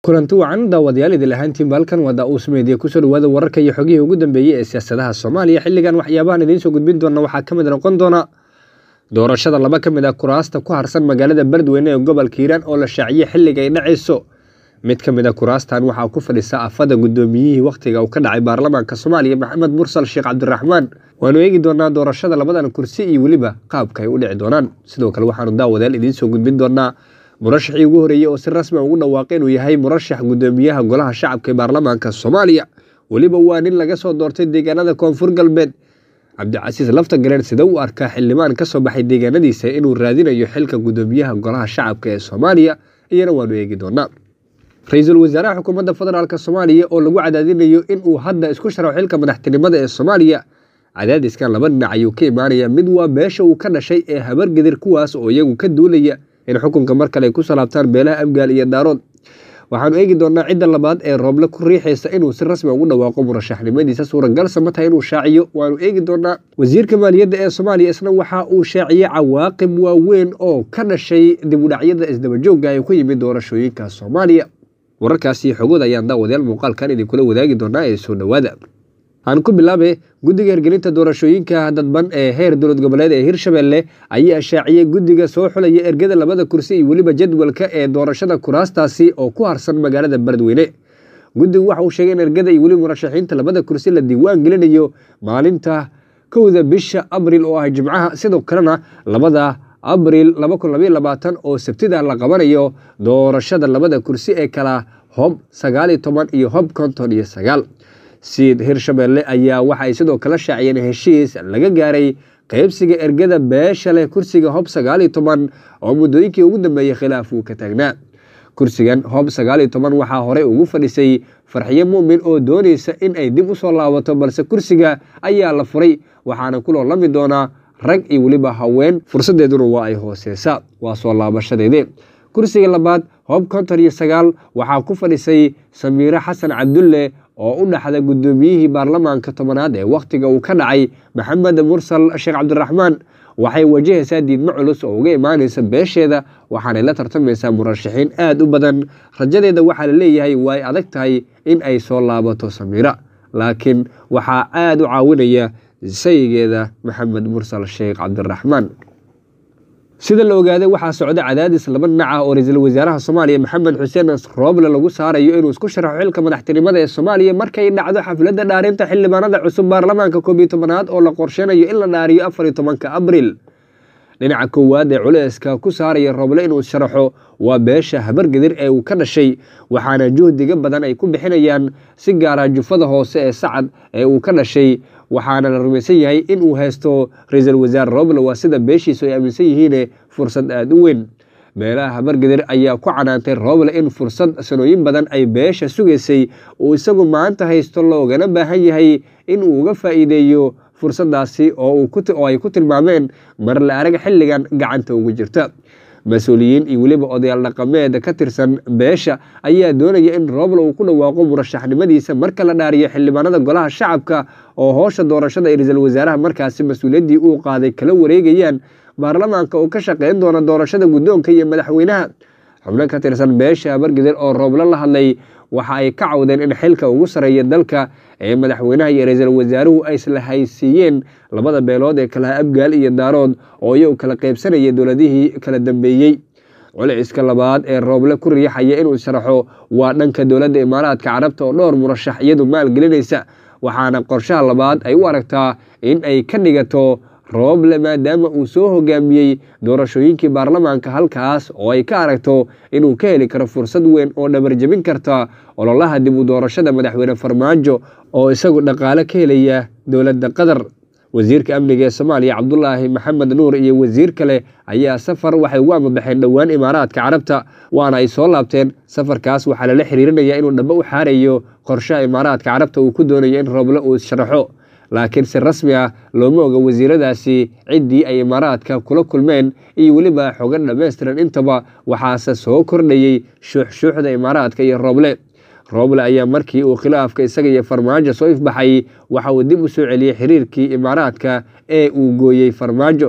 kulanti wacan daawadayaal idil ahaantiin balkan waa daa-uus meediya kusoo dhawaada wararka iyo xogihii ugu dambeeyey ee siyaasadaha soomaaliya xilligan waxyaabahan idiin soo gudbin doona waxaa ka mid noqon doona doorashada laba ka mid ah kuraasta ku harsan magaalada beledweyne ee gobolka hiiraan oo la shaaciyey xilliga ay dhacayso mid ka mid a kuraastan waxaa ku fadhisa afada guddoomiyihii wakhtiga uu ka dhacay baarlamaanka soomaaliya maxamed mursal sheekh cabdiraxmaan waanu eegi doonaa doorashada labadan kursi iyo weliba qaabka ay u dhici doonaan sidoo kale waxaanu daawadayaal idiin soo gudbin doonaa murashaxii ugu horeeyey oo si rasmi ugu dhawaaqay inuu yahay murashax guddoomiyaha golaha shacabka ee baarlamaanka soomaaliya weliba waa nin laga soo doortay deegaanada koonfur galbeed cabdicasiis lafta galeen sida u arkaa xildhibaan ka soo baxay deegaanadiisa inuu raadinayo xilka guddoomiyaha golaha shacabka ee soomaaliya iyana waanu eegi doonaa ra-iisul wasaaraha xukuumadda federaalk soomaaliya oo lagu cadaadinayo inuu hadda isku sharaxo xilka madaxtinimada ee soomaaliya cadaadiskan laba dhinac ayuu ka imaanaya mid waa beesha uu ka dhashay ee habargedir kuwaas oo iyagu ka duulaya in xukunka mar kale ay ku salaabtaan beelaha abgaal iyo daarood waxaanu eegi doonaa cidda labaad ee rooble ku riixaysa inuu si rasmi ugu dhawaaqo murashaxnimadiisa suuragalsa ma tahay inuu shaaciyo waanu eegi doonaa wasiirka maaliyadda ee soomaaliya isna waxa uu shaaciyey cawaaqib waaweyn oo ka dhashay dibudhacyada isdabajoogga ee ku yimid doorashooyinka soomaaliya wararkaasi xogood ayaan daawadayaal muuqaalkan idinkula wadaagi doonaa ee soo dhowaada aan ku bilaabe guddiga hirgelinta doorashooyinka dadban ee heer dowlad goboleed ee hirshabelle ayaa shaaciyey guddiga soo xulaya ergada labada kursi iyo weliba jadwalka ee doorashada kuraastaasi oo ku harsan magaalada beledweyne guddigu waxa uu sheegay in ergada iyo weliba murashaxiinta labada kursi la diiwaan gelinayo maalinta kowda bisha abril oo ah jimcaha sidoo kalena labada abril oo sabtida la qabanayo doorashada labada kursi ee kala hob sagaaliyo toban iyo hob konton iyo sagaal siid hirshabelle ayaa waxaay sidoo kale shaaciyeen heshiis laga gaaray qeybsiga ergada beesha leh kursiga hob sagaaliyo toban oo muddooyinkii ugu dambeeyey khilaaf uu ka taagnaa kursigan hob sagaaliyo toban waxaa horey ugu fadhisay farxiyo mu'min oo doonaysa in ay dib u soo laabato balse kursiga ayaa la furay waxaana ku loolami doonaa rag iyo weliba haween fursadeeduna waa ay hooseysaa waa soo laabashadeedii kursiga labaad hob konton iyo sagaal waxaa ku fadhisay samiire xasan cabdulle oo u dhaxda guddoomiyihii baarlamaanka tobanaad ee wakhtiga uu ka dhacay maxamed mursal sheekh cabdiraxmaan waxay wajahaysaa diidmo culus oo uga imaanaysa beesheeda waxaanay la tartamaysaa murashaxiin aad u badan rajadeeda waxaa la leeyahay way adag tahay in ay soo laabato samiira laakiin waxaa aad u caawinaya sayigeeda maxamed mursal sheekh cabdiraxmaan sida la ogaaday waxaa socda cadaadis laba dhinac ah oo ra-iisul wasaaraha soomaaliya maxamed xuseen rooble lagu saarayo inuu isku sharaxo xilka madaxtinimada ee soomaaliya markay dhacdo xafladda dhaarinta xildhibaanada cusub baarlamaanka koob iyo tobanaad oo la qorsheynayo in la dhaariyo afar iyo tobanka abril dhinaca koowaad ee culeyska ku saaraya rooble inuu sharaxo waa beesha habargedir ee uu ka dhashay waxaana juhdiga badan ay ku bixinayaan si gaara jufada hoose ee sacad ee uu ka dhashay waxaana la rumaysan yahay in uu haysto ra-iisul wasaare rooble waa sida beeshiisu ay aaminsan yihiine fursad aada u weyn beelaha habargedir ayaa ku canaantay rooble in fursad sanooyin badan ay beesha sugaysay uu isagu maanta haysto loogana baahan yahay in uu uga faa'iideeyo fursadaasi oo ay ku tilmaameen mar la arag xilligan gacanta ugu jirta mas-uuliyiin iyo weliba odayaal dhaqameed ka tirsan beesha ayaa doonaya in rooble uu ku dhawaaqo murashaxnimadiisa marka la dhaariyo xildhibaanada golaha shacabka oo hoosha doorashada ee ra-iisul wasaaraha markaasi mas-uuliyaddii uu qaaday kala wareegayaan baarlamaanka oo ka shaqeyn doona doorashada guddoonka iyo madaxweynaha xubno ka tirsan beesha habargedir oo rooble la hadlay waxa ay ka cawdeen in xilka ugu sareeya dalka ee madaxweynaha iyo ra-iisul wasaaruhu ay isla haysiiyeen labada beelood ee kalaha abgaal iyo daarood oo iyagu kala qaybsanaya dowladihii kala dambeeyey culciska labaad ee rooble ku riixaya inuu sharaxo waa dhanka dowladda imaaraadka carabta oo dhowr murashax iyadu maalgelinaysa waxaana qorshaha labaad ay u aragtaa in ay ka dhigato rooble maadaama uu soo hogaamiyey doorashooyinkii baarlamaanka halkaas oo ay ka aragto inuu ka heli karo fursad weyn oo dhabarjebin karta ololaha dib u doorashada madaxweyne farmaajo oo isagu dhaqaale ka helaya dowladda qatar wasiirka amniga ee soomaaliya cabdulaahi maxamed nuur iyo wasiir kale ayaa safar waxay ugu amabaxeen dhowaan imaaraadka carabta waana ay soo laabteen safarkaas waxaa lala xiriirinaya inuu dhabo u xaarayo qorshaha imaaraadka carabta uu ku doonayo in rooble uu sharaxo laakiin si rasmi ah looma oga wasiiradaasi ciddii ay imaaraadka kula kulmeen iyo weliba xogan dhammaystiran intaba waxaase soo kordhayey shuuxshuuxda imaaraadka iyo rooble rooble ayaa markii uu khilaafka isaga iyo farmaajo soo ifbaxay waxa uu dib u soo celiyey xiriirkii imaaraadka ee uu gooyey farmaajo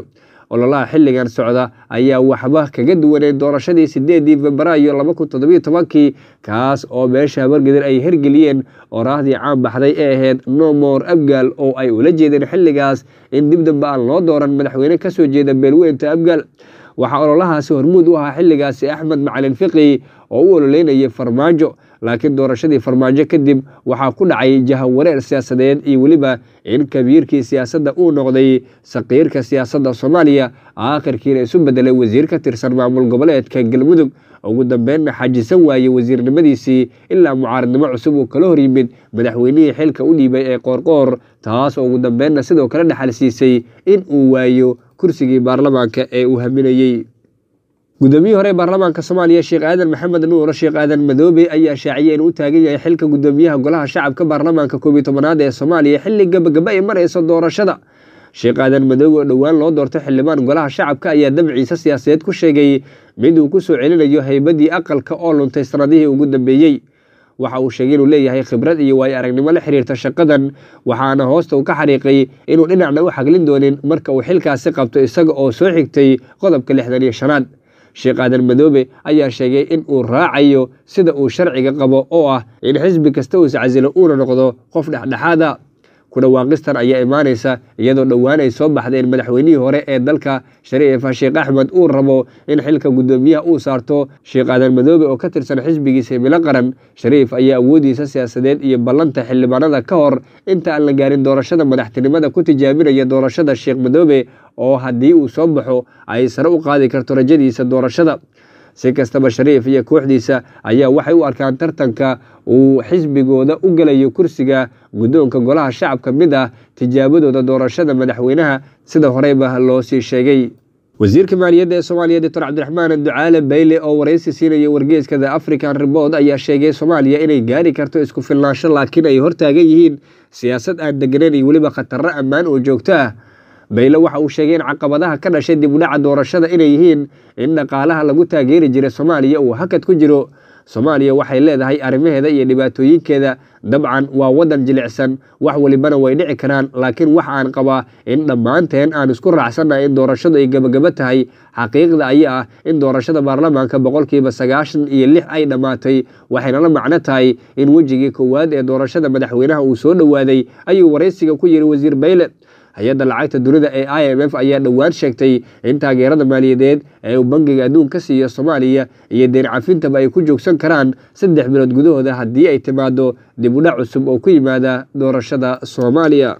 ololaha xilligan socda ayaa waxba kaga duwanay doorashadii sideedii febraayo laba kun toddobiyo tobankii kaas oo beesha habargedir ay hergeliyeen oraahdii caan baxday ee ahayd nomor abgaal oo ay ula jeedeen xilligaas in dib damba aan loo dooran madaxweyne kasoo jeeda beelweynta abgaal waxaa ololahaasi hormuud u ahaa xilligaasi axmed macalin fiqi oo u ololeynayay farmaajo laakiin doorashadii farmaajo kadib waxaa ku dhacay jahawareer siyaasadeed iyo weliba in kabiirkii siyaasadda uu noqday saqiirka siyaasadda soomaaliya aakhirkiina isu bedelay wasiir ka tirsan maamul goboleedka galmudug ugu dambeynna xajisan waayey wasiirnimadiisii ilaa mucaaradnimo cusub uu kala hor yimid madaxweynihii xilka u dhiibay ee qoorqoor taas oo ugu dambeynna sidoo kale dhexal siisay in uu waayo kursigii baarlamaanka ee uu haminayey guddoomiyihii hore ee baarlamaanka soomaaliya sheekh aadan maxamed nuur sheekh aadan madoobe ayaa shaaciyay inuu u taagan yahay xilka guddoomiyaha golaha shacabka baarlamaanka koob iyo tobanaad ee soomaaliya xilli gabagaba ay marayso doorashada sheekh aadan madoobe oo dhowaan loo doortay xildhibaan golaha shacabka ayaa dabciisa siyaasadeed ku sheegay mid uu ku soo celinayo haybadii aqalka oo luntay sanadihii ugu dambeeyey waxa uu sheegay inuu leeyahay khibrad iyo waayo aragnimo la xiriirta shaqadan waxaana hoosta uu ka xariiqay inuu dhinacna u xaglin doonin marka uu xilkaasi qabto isaga oo soo xigtay qodobka lixdan iyo shanaad sheekh aadan madoobe ayaa sheegay in uu raacayo sida uu sharciga qabo oo ah in xisbi kasta uu iscasilo uuna noqdo qof dhexdhexaada ku dhawaaqistan ayaa imaanaysa iyadoo dhowaan ay soo baxday in madaxweynihii hore ee dalka shariifa sheekh axmed uu rabo in xilka guddoomiyaha uu saarto sheekh aadan madoobe oo ka tirsan xisbigiisa himilo qaran shariif ayaa awoodiisa siyaasadeed iyo ballanta xildhibaanada ka hor inta aan la gaarin doorashada madaxtinimada ku tijaabinaya doorashada sheekh madoobe oo haddii uu soo baxo ay sare u qaadi karto rajadiisa doorashada si kastaba shariif iyo kooxdiisa ayaa waxay u arkaan tartanka uu xisbigooda u gelayo kursiga guddoonka golaha shacabka mid ah tijaabadooda doorashada madaxweynaha sida horeyba loo sii sheegay wasiirka maaliyadda ee soomaaliya doctor cabdiraxmaan ducaale bayle oo waraysi siinaya wargeeska the african report ayaa sheegay soomaaliya inay gaari karto isku filnaansho laakiin ay hortaagan yihiin siyaasad aan deganeyn iyo weliba khatarro ammaan oo joogto ah bayle waxa uu sheegay in caqabadaha ka dhashay dib u dhaca doorashada inay yihiin in dhaqaalaha lagu taageeri jiray soomaaliya uu hakad ku jiro soomaaliya waxay leedahay arrimaheeda iyo dhibaatooyinkeeda dabcan waa waddan jilicsan wax welibana way dhici karaan laakiin waxa aan qabaa in dhammaanteen aan isku raacsannahay in doorashadu ay gebagaba tahay xaqiiqda ayaa ah in doorashada baarlamaanka boqolkiiba sagaashan iyo lix ay dhammaatay waxayna la macno tahay in wejigii koowaad ee doorashada madaxweynaha uu soo dhowaaday ayuu waraysiga ku yiri wasiir bayle hay-adda lacagta dunida ee i m f ayaa dhowaan sheegtay in taageerada maaliyadeed ee uu bangiga adduun ka siiyo soomaaliya iyo deen cafintaba ay ku joogsan karaan saddex bilood gudahooda haddii ay timaado dib udhac cusub oo ku yimaada doorashada soomaaliya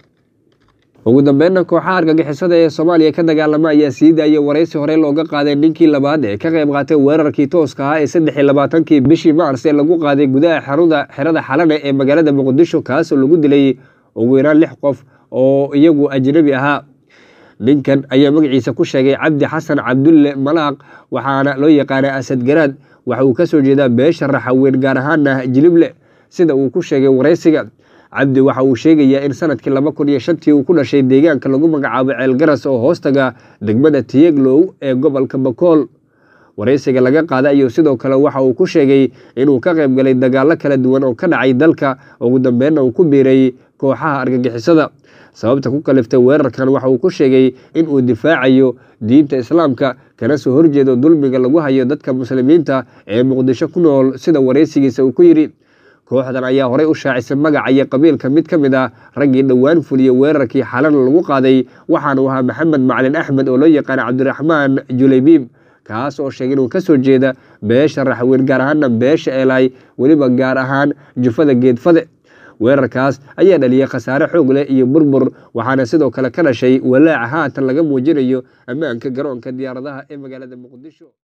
ugu dambeynna kooxaha argagixisada ee soomaaliya ka dagaalama ayaa sii daayay waraysi horey looga qaaday ninkii labaad ee ka qayb qaatay weerarkii tooska ahaa ee saddex iyo labaatankii bishii maars ee lagu qaaday gudaha xaruda xerada xalane ee magaalada muqdisho kaasoo lagu dilay ugu yaraan lix qof oo iyagu ajnabi ahaa ninkan ayaa magaciisa ku sheegay cabdi xasan cabdulle malaaq waxaana loo yaqaanaa asad garaad waxa uu kasoo jeedaa beesha raxaweyn gaar ahaana jilible sida uu ku sheegay waraysiga cabdi waxa uu sheegayaa in sanadkii laba kun iyo shantii uu ku dhashay deegaanka lagu magacaabo ceelgaras oo hoostaga degmada tiyeglow ee gobolka bakool waraysiga laga qaaday ayuu sidoo kale waxa uu ku sheegay inuu ka qayb galay dagaallo kala duwan oo ka dhacay dalka ugu dambeynna uu ku biiray kooxaha argagixisada sababta ku kaliftay weerarkan waxa uu ku sheegay in uu difaacayo diinta islaamka kana soo horjeedo dulmiga lagu hayo dadka muslimiinta ee muqdisho ku nool sida waraysigiisa uu ku yidhi kooxdan ayaa horey u shaacisay magaca iyo qabiilka mid ka mid ah raggii dhowaan fuliyey weerarkii xalana lagu qaaday waxaanu ahaa maxamed macalin axmed oo loo yaqaana cabdiraxmaan julaybiib kaas oo sheegay inuu kasoo jeeda beesha raxweyn gaar ahaana beesha eelay weliba gaar ahaan jufada geedfade weerarkaas ayaa dhaliyay khasaare xoog leh iyo burbur waxaana sidoo kale ka dhashay walaaca haatan laga muujinayo ammaanka garoonka diyaaradaha ee magaalada muqdisho